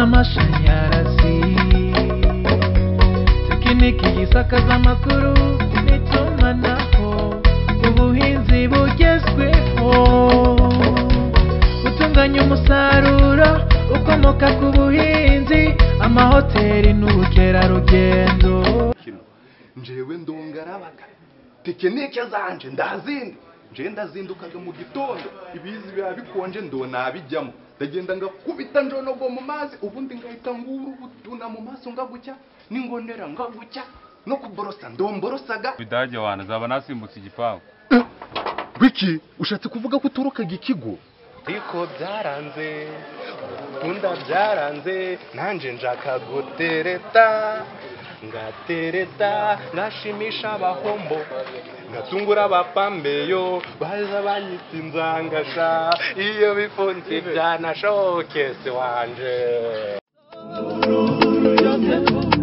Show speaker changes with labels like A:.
A: z'amashanyarazi tekiniki yisakaza amakuru n'itumanaho ubuhinzi bugezweho gutunganya umusaruro ukomoka ku buhinzi amahoteli n'ubukerarugendo
B: kino njewe ndongarabaga tekinike zanje ndazindi njewe ndazindukaga mu gitondo ibizi biba bikonje ndo nabijyamo ndagenda ngakubita njonogo mu mazi ubundi ngahita ngura ubutuna mu maso ngagucya n'ingonera ngagucya no kuborosa ndomborosaga
C: bidage wantu zaba nasimbutse igipangu
B: biki ushatse kuvuga ko uturukaga ikigo
D: ariko byaranze gukunda byaranze nanjye nshaka gutereta ngatereta ngashimisha abahombo ngatungura abapambeyo baza banyita inzangasha iyo bifunze byanashokese wanje
A: byose mu